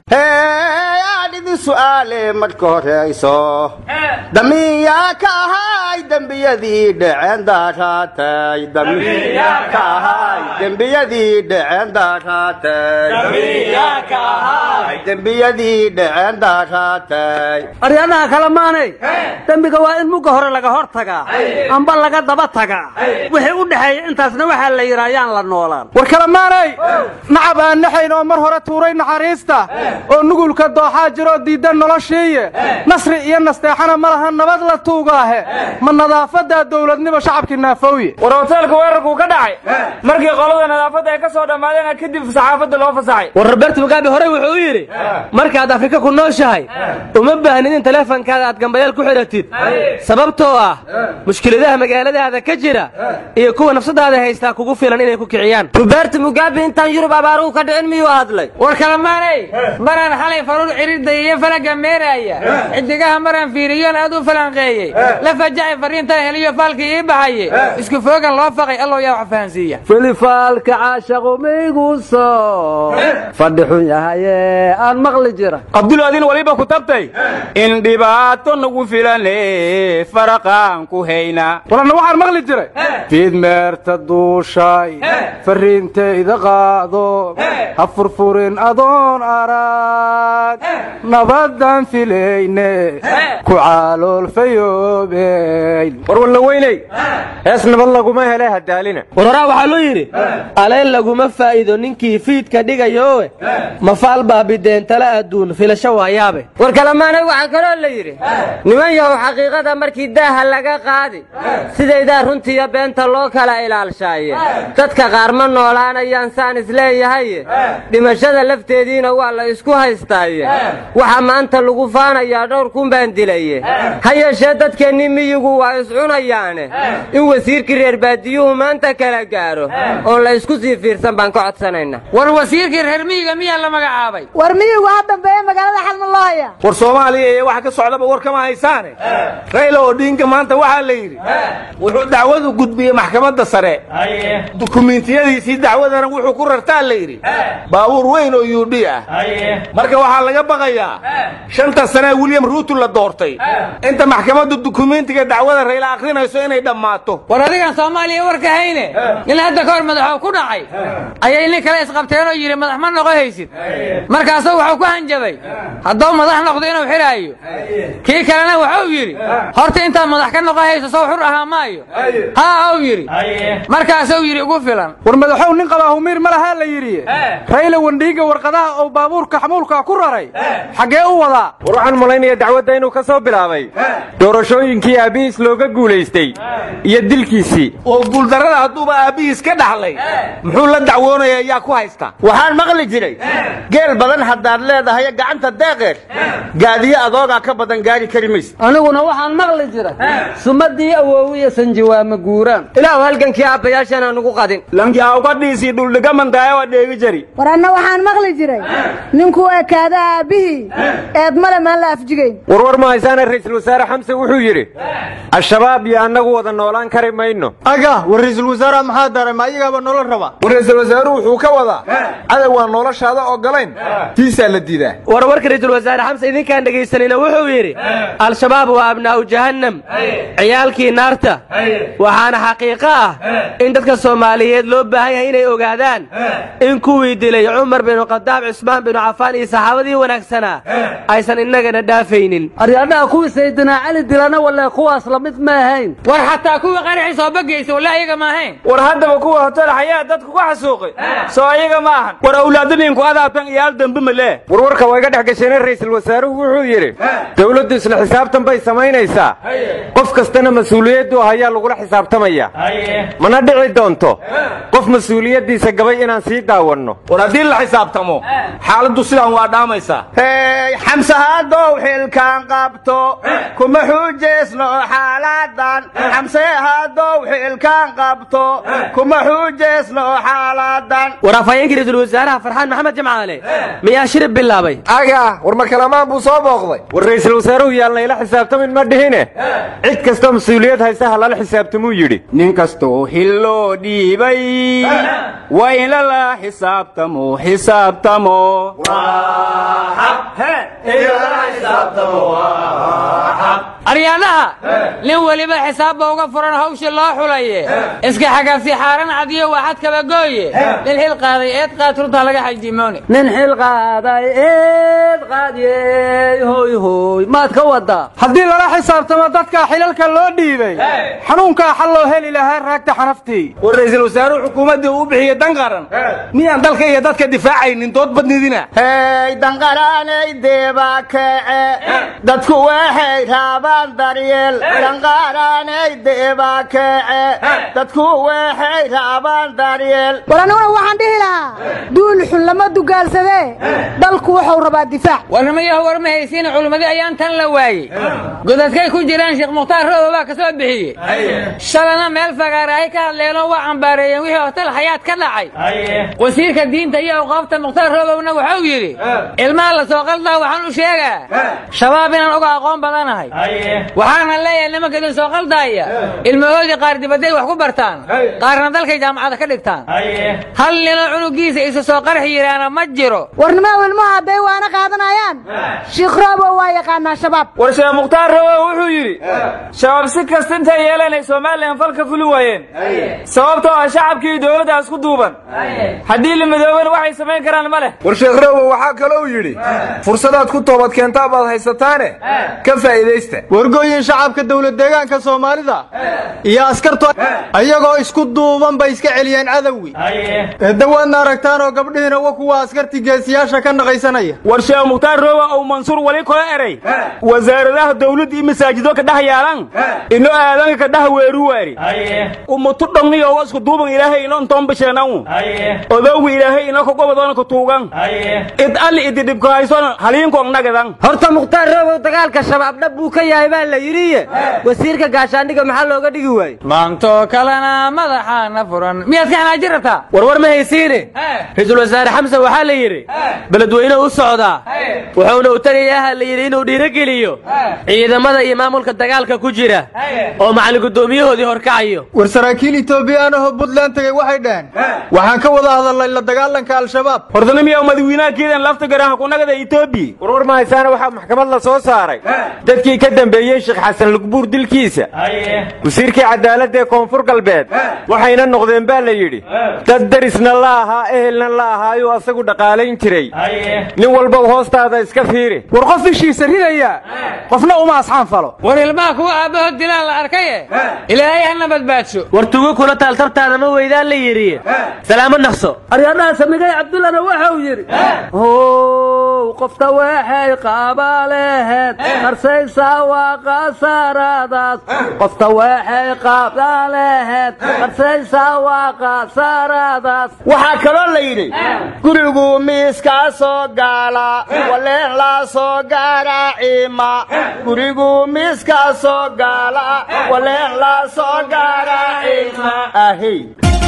aan idin su'aale marka horayso damiyaa ka ahay dembiyadii dhaceen daaraatay damiyaa ka ahay dembiyadii dhaceen daaraatay dembiyadii dhaceen daaraatay aryadaha kale maanay dembiga waa in mugga hore laga hor tagaa amba laga daba tagaa wixii u dhexeeya intaasna waxaa la yidhaa yaan la noolaan war kale maanay nacab aan naxayn oo mar hore tuuray naxariista oo nugulka dooxaa jiroo diidda noloshiiye nasri iyo nasteexana ma laha nabad la tuugaahe ma nadaafadaa dowladnimo shacabkii naafowye war hoteelka weerarkuu ka dhacay markii qolada nadaafadda ay ka soo dhammaadeen kadib saxaafadda loo fasaxay war roberto mugabe horey wuxuu u yidhi markaad afrika ku nooshahay uma baahnid in taleefankaada aad gambayeel ku xidhatid sababtoo ah mushkiladaha magaaladaada ka jira iyo kuwa nafsadaada haystaa kugu filan inay ku kiciyaan roberto mugabe intaan yurub abaaruhu ka dhicin miyuu hadlay war kalamaanay maraan xalay faruur ciridday iyo falaga meeraaya xidigaha maraan fiiriyoon aad u falanqeeyey la fajacay fariintaan heliyo faalkii ii baxaye isku foogan loo faqay allow yaa wax fahansiiya filifaalka caashaqu maygu soo fadhi xun yahaye aan maqli jira abdulaadin waliba ku tabtay in dhibaato nagu filane faraqaan ku hayna walanna waxaan maqli jiray fiidmeerta duushay fariintayda qaado ha furfurin adoon arag nabadaan filayne ku caloolfayoobeyn war walla weyney hees nabad laguma hele hadaalina war horaa waxaa loo yidhi aleen laguma faa'iido ninkii fiidka dhigayoowe mafaal baabideen tala adduun filasho waayaabe war kalamaanay waxaa kaloo la yidhi niman yahow xaqiiqada markii daaha laga qaadi sidaydaa runtiiyo beenta loo kala ilaalshaaye dadka qaar ma noolaanayaan saan isleeyahaye dhimashada lafteediina waa la isku haystaaye waxa maanta lagu faanayaa dhowr kun baan dilaye ha yeeshee dadkeennii miyigu waa iscunayaane in wasiirkii reer baadiyuhu maanta kala gaaro oon la isku sii fiirsan baan ka codsanaynaa war wasiirkii reer miyiga miyaa la magacaabay war miyigu ha dambeeye magaalada xalma loo haya war soomaaliya iyo waxa ka socdaba war kama haysaane rayla odhiinka maanta waxaa la yidhi wuxuu dacwadu gudbiyey maxkamadda sare dukumiintiyadiisii dacwadana wuxuu ku rartaa la yidhi baabuur weyn oo yuudhi ah marka waxaa laga baqayaa shanta sane william ruutu la doortay inta maxkamaddu dukumiintiga dacwada rayla akhrinayso inay dhammaato war adigan soomaaliya warka hayne nin hadda ka hor madaxoo ku dhacay ayay nin kale isqabteen oo yidhi madax ma noqo haysid markaasuu wuxuu ku hanjabay hadduu madax noqdo inuu xidhaayo kii kalena wuxuu yidhi horta intaad madax ka noqo hayso sow xur ahaa maayo haa uu yidhi markaasuu yidhi ugu filan war madaxow nin qabaa humiir ma lahaa la yidhi rayla wandhiiga warqadaha oo baabuurka xamuulka ku raray xaggee u wadaa war waxaan malaynayaa dacwadda inuu ka soo bilaabay doorashooyinkii aabbihiis looga guulaystay iyo dilkiisii oo guuldarrada hadduuba aabbihiis ka dhaxlay muxuu la dacwoonaya yaa ku haysta waxaan maqli jiray geel badan haddaad leedahay gacanta deeqeed gaadiyo adoogaa ka badan gaari kari maysa aniguna waxaan maqli jira sumadii awoowiya sanjiwaama guuraan ilaahu halgankii aabbayaashana nugu qadin lankii awgadhiisii dhuldhigamandaayo waa dheegi jari war anna waxaan maqli jiray ninkuu ekaada aabbihii eed male maan la afjigayn warwar ma haysaana ra'iisul wasaare xamse wuxuu yidhi al-shabaab iyo annagu wada noolaan kari mayno aga war ra'iisul wasaaraha maxaa daray ma ayagaaba nolol raba war ra'iisul wasaaruhu wuxuu ka wadaa cadow waan noloshaada ogolayn tiisaa la diidaa war warka ra'iisul wasaare xamse idinkaan dhegaysanayna wuxuu yidhi al-shabaab waa abnaa'u jahannam ciyaalkii naarta waxaana xaqiiqo ah in dadka soomaaliyeed loo baahan yahay inay ogaadaan in kuwii dilay cumar binu khadaab cismaan binu cafaan iyo saxaabadii wanaagsanaa aysan innagana dhaafaynin aryadhaha kuwii saydinaa cali dilana walle kuwaas lamid ma ahayn war xataa kuwii qaraxii soo bagaysa wallah iyaga ma ahayn war haddaba kuwa hotel xayaa dadku ku xasuuqay soo iyaga ma ahan war awlaadaniinku adaabtan iyaal dambe malee warwarka waa iga dhex gasheeneen ra'iisul wasaaruhu wuxuu yidhi dowladdu isla xisaabtan bay samaynaysaa qof kastana mas-uuliyaddu ayaa lagula xisaabtamaya mana dhici doonto qof mas-uuliyaddiisa gabay inaan sii daawanno war haddii la xisaabtamo xaaladdu sidaan waa dhaamaysaa hey xamse haddow xilkaan qabto kuma xuujaysno xaaladan xamse haddow xilkaan qabto kuma xuujaysno xaaladan war afhayeenkii ra'iisul wasaaraha farxaan maxamed jamcaale miyaa shirib bilaabay aga war makalamaan buu soo booqday war ra'iisul wasaaruhu yaalna ila xisaabtamin ma dhihine cid kastoo mas-uuliyad haysa ha lala xisaabtamuu yidhi nin kastoo xil loo dhiibay waa in lala xisaabtamo xisaabtamo aryaadhaha nin weliba xisaabba uga furan hawsha loo xulaye iska xagafsi xaaran cadiyo waxad kabagooye nin xil qaaday eed qaad runta laga xajimoone nin xil qaaday eed qaadiyey hoy hoy maad ka wadaa haddii lala xisaabtamo dadka xilalka loo dhiibay xanuunkaa xal loo heli lahaa raagta xanaftii war ra'iisul wasaaruhu xukuumaddii uu bixiyey dan qaran miyaan dalka iyo dadka difaacaynin dood badnidina hey danqaraanay deeba kece dadku waxay raabaan daryeel danqaraanay deeba kece dadku waxay raabaan daryeel war aniguna waxaan dhihi lahaa duul xun lama dugaalsadee dalku wuxuu rabaa difaac warnamayahu war ma haysiina culimmadii ayaan tan la waayey godadkay ku jiraan sheekh mukhtaar rooba baa ka soo bixiyey shalana meel fagaarahay ka hadleenoo waa cambaareeyeen wixii hotel xayaad ka dhacay wasiirka diinta iyo awqaafta mukhtaar roobowna wuxuu yidhi ilmaha la soo qaldaa waxaan u sheegaa shabaab inaan uga aqoon badanahay waxaana leeyahay nimanka idin soo qaldaaya ilmahoodii qaar dibadday wax ku bartaan qaarna dalkay jaamacada ka dhigtaan hal ninoo cunugiisa isu soo qarxi yidhaana ma jiro warnimaa wilmaha hadday waana qaadanayaan shiikh roobo waa yaqaanaa shabaab war sheekh mukhtaar rawow wuxuu yidhi shabaab si kasta intay yeeleen ay somalilan fal ka fulin waayeen sababtoo ah shacabkii iyo dowladda isku duuban haddii la midoobana waxay samayn karaan ma leh war sheekh rowow waxaa kalou yidhi fursadaad ku toobad keentaa baad haysataane ka faa'iidaysta wargooyin shacabka dowlad deegaanka soomaalida iyo askartu ayagoo isku duuban bay iska celiyeen cadowgi eedda waadna aragtaan oo gabdhihiina wa kuwa askartii geesiyaasha ka naqaysanaya war sheekh mukhtaar roowa ou mansuur wali kula eray wasaaradaha dawladda iyo masaajido ka dhex yaalan ino aadanka ka dhex weeru waari umutu dhongiyo wa isku duuban ilaahay ino ntoon bisheenan odowgi ilaahay ino kagobadoona ka tuugan id alli idi dhibka hayson haliinkoong nagadan horta mukhtaar roobow dagaalka shabaab dhab buu ka yahay baa la yidhiye wasiirka gaashaandhiga maxaa looga dhigi waaye maantoo kalena madaxaana furan miyaad ka xanaajin rabtaa warwar ma haysiine ra-iisul wasaare xamsan waxaa la yidhi beledweyne u socdaa wuxuuna u tegayaha la yidhi inuu dhiirogeliyo ciidamada iyo maamulka dagaalka ku jira oo macallin guddoomiyahoodii horkacayo war saraakiil etoobiyaan ahoo buntland tegey waxay dhaheen waxaan ka wada hadalnay la dagaalanka al-shabaab hordanimiya madawiinahakeedan lafta garaha kunagada etoobiya warwar ma haysaana waxaa maxkamad la soo saaray dadkii ka dambeeyey sheekh xasan lugbuur dilkiisa wasiirkii cadaaladda ee koonfur galbeed waxayna noqdeen baa la yidhi dad darisna la ahaa ehelna la ahaayuu asagu dhaqaalayn jiray nin walba hoostaada iska fiiri war qof ishiisa ridaya qofna uma asxaan falo war ilmaha kuwa aabbahood dilaan la arkaye ilaahay hana badbaadsho war tugo kula taaltartaana ma weydaan la yidhi salaamo naqso aryadhaha samigay cabdullana waxau yidhi how qofta waxay qaabaleheed qarsaysaa waa qasaaradaas qofta waxay qaabaleheed qarsaysaa waa qasaaradaas waxaa kaloo la yidhi gurigu miiskaa soo gaala waleen laa soo gaara ciima gurigu miiskaa soo gaala waleen laa soo gaara ciima ahey